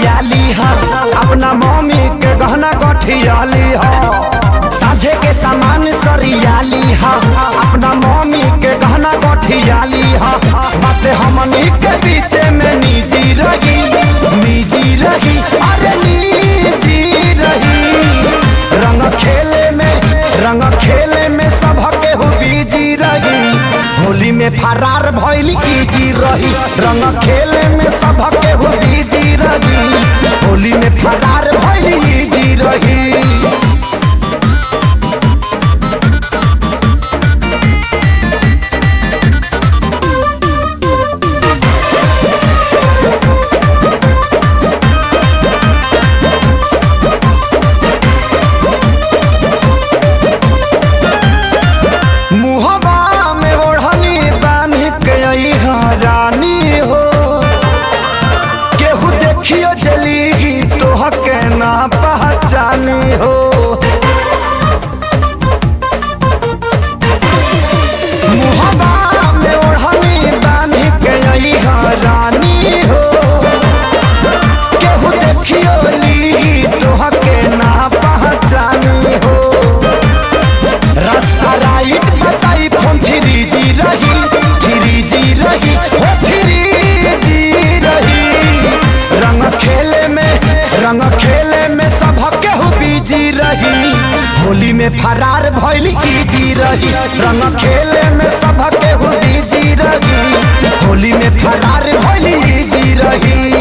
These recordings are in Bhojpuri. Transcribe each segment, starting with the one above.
सरियाली हा अपना मम्मी के गहना गठियाली हा साझे के सामान सरियाली हा अपना मम्मी के गहना गठियाली हा बात हमनी के बीचे में निजी रही निजी रही अरे निजी रही रंग खेले में रंग खेले में सबके हो बीजी रही होली में फरार भइल इजी रही रंग खेले में सबके हो बीजी रही होली में फरार भइल इजी रही मुहबा में ओढ़नी बांध के आई रानी हो केहू देखियो जली तोह के ना पहचानी हो मुहबा में ओढ़नी बांध के आई रानी हो केहू देखियो ली तोह के ना पहचानी हो रास्ता राइट बताई फोन थ्री जी रही थ्री जी रही हो थ्री जी रही रंग खेले में रंग खेले में सबके हो बीजी रही होली में फरार भइल इजी रही रंग खेले में सबके हो बीजी रही होली में फरार भइल इजी रही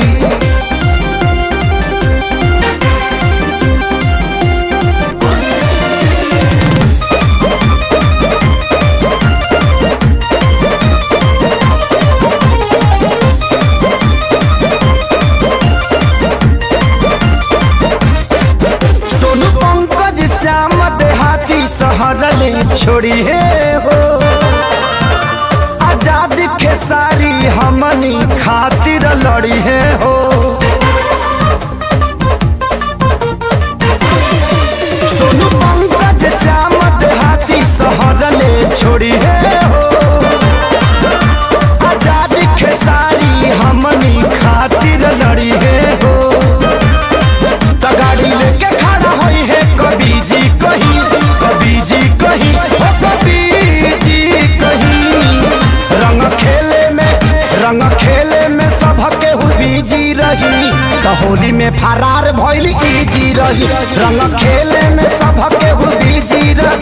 सोनू पंकज श्याम देहाती सहरले छोड़ी हे हो आजाद खेसारी हमनी खातिर लड़ी है हो सोनू पंकज श्याम देहाती सहरले छोड़ी है हो आजाद खेसारी हमनी खातिर लड़ी है हो त गाड़ी लेके खड़ा होई है कभी जी कहीं कभी जी कहीं हो कभी जी कहीं रंग खेले में रंग खेले में सबके हो बीजी रही त होली में फरार भइल इजी रही रंग खेले में सबके हो बीजी रही